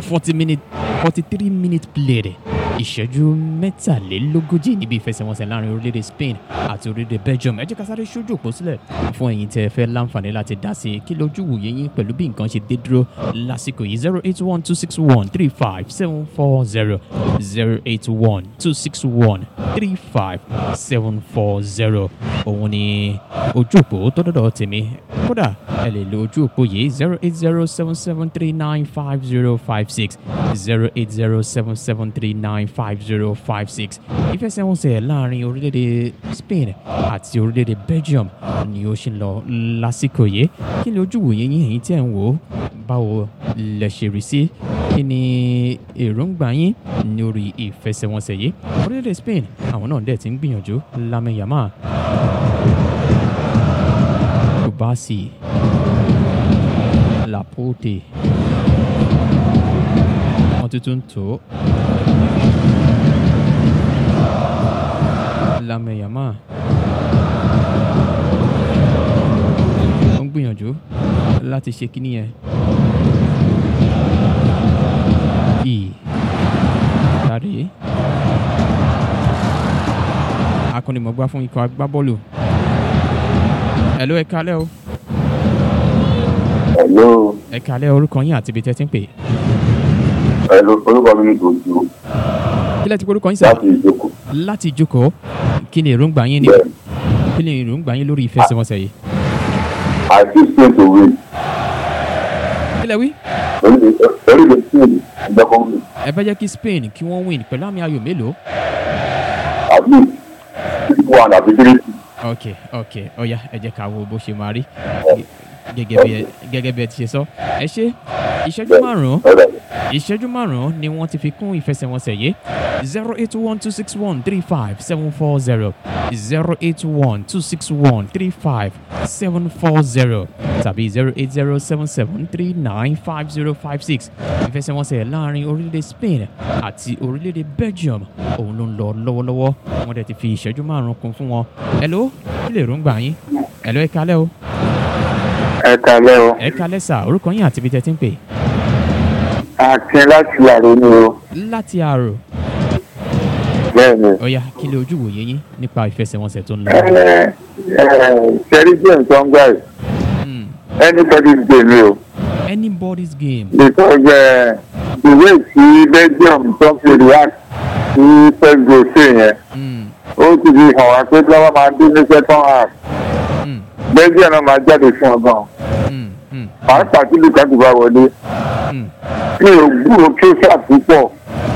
forty minute forty three minute play ìṣẹ́jú mẹ́tàlélógójì níbi ìfẹsẹ̀wọnsẹ̀ láàrin orílẹ̀-èdè Spain àti orílẹ̀-èdè Belgium ẹ jẹ́ ká sáré ṣojú òpó sílẹ̀ fún ẹ̀yin tẹ́ ẹ fẹ́ láǹfààní láti dá sí i kí lójú wòye yín pẹ̀lú bí nǹkan ṣe dé dúró lásìkò yìí zero eight one two six one three five seven four zero zero eight one two six one three five seven four zero òun ni ojú òpó tó dọ́dọ̀ tèmi kódà ẹ lè lo ojú òpó yìí zero eight zero seven seven three nine five zero five six zero eight zero seven seven three nine five zero five six ìfẹsẹ̀wọnsẹ̀ láàrin orílẹ̀-èdè Spain àti orílẹ̀-èdè Belgium ni ó ṣe ń lọ lásìkò yìí kí ni ojú wòye yín èyí tí ẹ̀ ń wò ó báwo lẹ ṣe rí sí kí ni èròǹgbà yín lórí ìfẹsẹ̀wọnsẹ̀ yìí orílẹ̀-èdè Spain àwọn náà dẹ̀ ti ń gbìyànjú Lamine Yamal Kubasi Laporte wọ́n tuntun ń tó Lamine Yamal ó ń gbìyànjú láti ṣe kíní yẹn ì tàrí akọ́nimọ̀gbá fún ikọ̀ agbábọ́ọ̀lù ẹ̀ló ẹ kálẹ́ o Hello, ẹ kálẹ́ orúkọ yín àti ibi tẹ́ ti ń pè hello, orúkọ mi ní Dojú kí lẹ́ ti pé orúkọ yín sà láti ìjókòó. láti ìjókòó kí ni èròǹgbà yín ní Bẹ́ẹ̀ni, kí ni èròǹgbà yín lórí ìfẹsẹ̀wọnsẹ̀ yìí I feel space to win. kí lẹ wí Only the only the team in the country. ẹ fẹ́ jẹ́ kí Spain kí wọ́n win pẹ̀lú àmì ayò mélòó At least three one àbí three two. ok ok ọ̀ya ẹ jẹ́ ká wo bó ṣe máa rí gẹ́gẹ́ bí ẹ gẹ́gẹ́ bí ẹ ti ṣe sọ ẹ ṣe ìṣẹ́jú márùn-ún Alright. ìṣẹ́jú márùn-ún ni wọ́n ti fi kún ìfẹsẹ̀wọnsẹ̀ yìí zero eight one two six one three five seven four zero zero eight one two six one three five seven four zero tàbí zero eight zero seven seven three nine five zero five six ìfẹsẹ̀wọnsẹ̀ láàrin orílẹ̀-èdè Spain àti orílẹ̀-èdè Belgium òun ló ń lọ lọ́wọ́lọ́wọ́ wọ́n dẹ̀ ti fi ìṣẹ́jú márùn-ún kún fún wọn hello kí lè rúngbà yín hello ẹ kálẹ́ o ẹ kalẹ o ẹ kálẹ́ sà orúkọ yín àti ibi tẹ́ ti ń pè akin láti àrò ni o láti àrò bẹ́ẹ̀ ni. ọ̀ya kí lè ojú wòye yín nípa ìfẹsẹ̀wọnsẹ̀ tó ń lọ. ẹ ẹ ṣẹ́rí james tó ń gbà yìí Hmm. anybody's game ni o anybody's game. because uh, the way tí belgium tó fi react sí first goal sí yẹn Hmm. ó ti fi hàn wá pé tí wọ́n máa dín ní second half Hmm. belgium náà máa jáde fún ọgbọ́n Hmm. Hmm. pàápàá tí lukaku bá wọlé Hmm. mi ò gbúrò kíṣà púpọ̀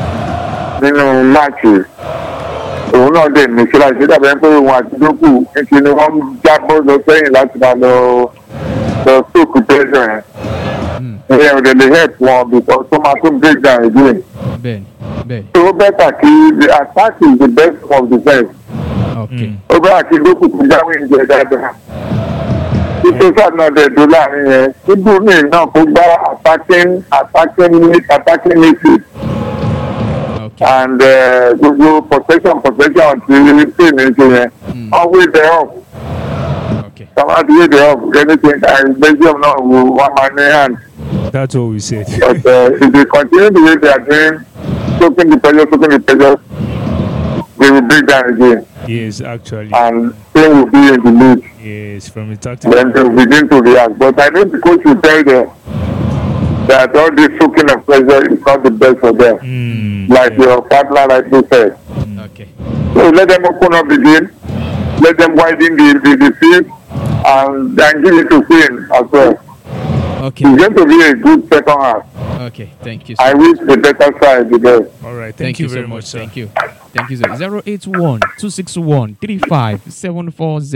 nínú máàcì òun náà dẹ̀ ní kíláàsì ṣé dàbẹ̀ pé òun àti dókù níṣẹ́ ni wọ́n ń jábọ́ lọ sẹ́yìn láti máa lọ lọ sóòkù tẹ́sán yẹn Hmm. ìyẹn ò dẹ̀ lè help wọn because tó máa tún break down again bẹ́ẹ̀ni bẹ́ẹ̀ni so ó bẹ́tà kí the attack is the best of defence ok ó bẹ́tà kí dókù tó jáwé ìjẹ dáadáa tí kíṣà náà dẹ̀ dó láàrin yẹn tí bùnmí náà kó gbá attacking attacking attacking midfield ok and uh, gbogbo protection protection ti pain ní ṣe yẹn Mm. wọ́n wé the up ok someone ti wé the up anything and belgium náà wo one man ní hand That's what we said. but uh, if they continue the way they are doing soaking the pressure soaking the pressure they will break down again yes, actually. and spain will be in the lead yes, from a tactical. then they will begin to react but i think the coach will tell them that all this soaking of pressure is not the best for them Mm, like yeah. your partner rightly said. ok So let them open up the game, let them widen the, the, the field, and, and give it to Spain as well. ok It's going to be a good second half. ok thank you. I sir. wish the better side the best. All right. Thank, you, very so much, sir. Thank you. Thank you, sir. Zero eight one two six one three five seven four zero.